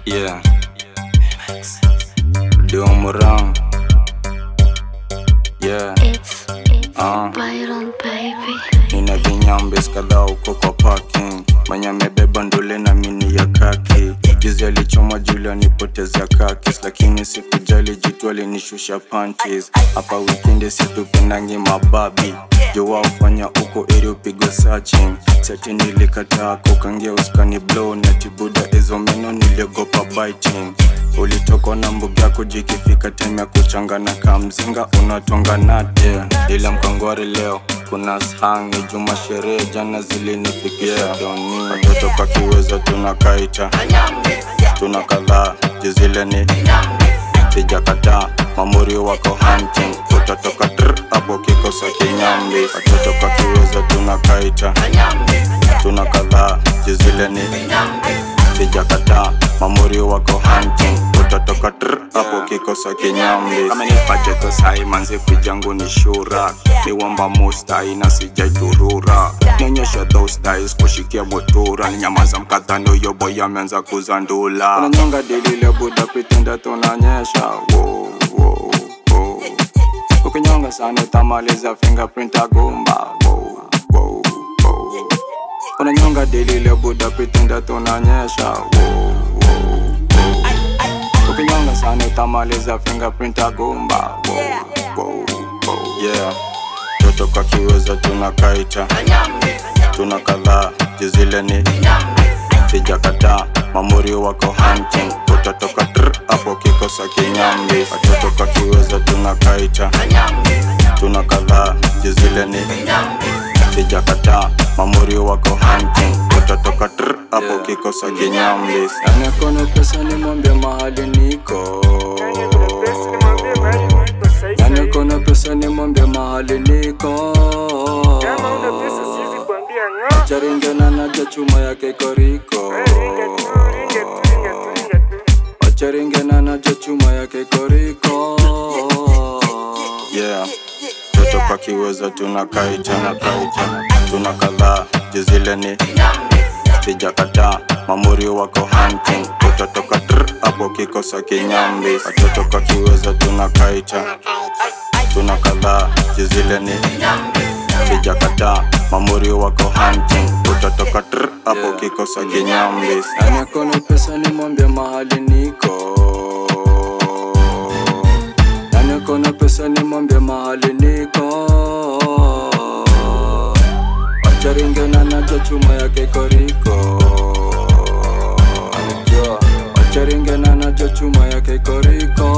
Yeah. Domoran. Yeah. It's, it's Ah. Byron, baby. Nina vinyambes kadhaa uko kwa parking mwenye amebeba ndule na mini ya kaki juzi alichoma juli anipotezea kakis lakini sikujali jitu alinishusha panties hapa wikendi situpendangi mababi jua ufanya uko eri upigwe searching seti nilikataa kukangia uskani blow na tibuda hizo meno niliogopa biting ulitokwa na mbuga yako jikifika time ya kuchangana kamzinga unatonga nate ila mkangwari leo kuna shangi juma sherehe jana zilinifikia doni watoto kwa kiwezo tunakaita tuna kadhaa jizile ni sijakataa mamuri wako hunting utatoka tr hapo kikosa kinyambi watoto kwa kiwezo tunakaita tuna kadhaa jizile ni sijakataa mamuri wako hunting utatoka tr hapo kikosa kinyambi kama nipacheto sai manzi fijangu ni shura niwamba mustai na sijaiturura nyonyesha those dice kushikia motura nyamaza mkatano yobo yameanza kuzandula unanyonga dilile buda pitenda tunanyesha wow, wow, wow. ukinyonga sana utamaliza fingerprint agumba wow, wow, wow. unanyonga dilile buda pitenda tunanyesha wow, wow, wow. ukinyonga sana utamaliza fingerprint agumba wow, wow, wow. yeah toto kwa kiweza tunakaita tuna kadhaa jizile ni sijakataa mamuri wako hunting utatoka tr hapo kikosa kinyambi watoto kwa kiweza tunakaita tuna kadhaa jizile ni sijakataa mamuri wako hunting utatoka tr hapo kikosa kinyambi anakona pesa ni mwambia mahali niko yani kona pesa ni mwambia mahali niko Kama una pesa siwezi kuambia ng'o. charingana naja chuma yake koriko Ringa tu, ringa tu, ringa tu, ringa tu. wacharingana naja chuma yake koriko yeah toto kwa kiwezo tunakaita nakaita tuna kadhaa jizile ni sijakataa mamuri wako hunting utatoka tr hapo kikosa kinyambi watoto kwa kiwezo tunakaita tuna kadhaa jizile ni sijakataa mamuri wako hunting utatoka tr hapo kikosa kinyambi anakona pesa ni mwambia mahali niko anakona pesa ni mwambia mahali niko wacharingana nacho chuma yake koriko anajua wacharingana nacho chuma yake koriko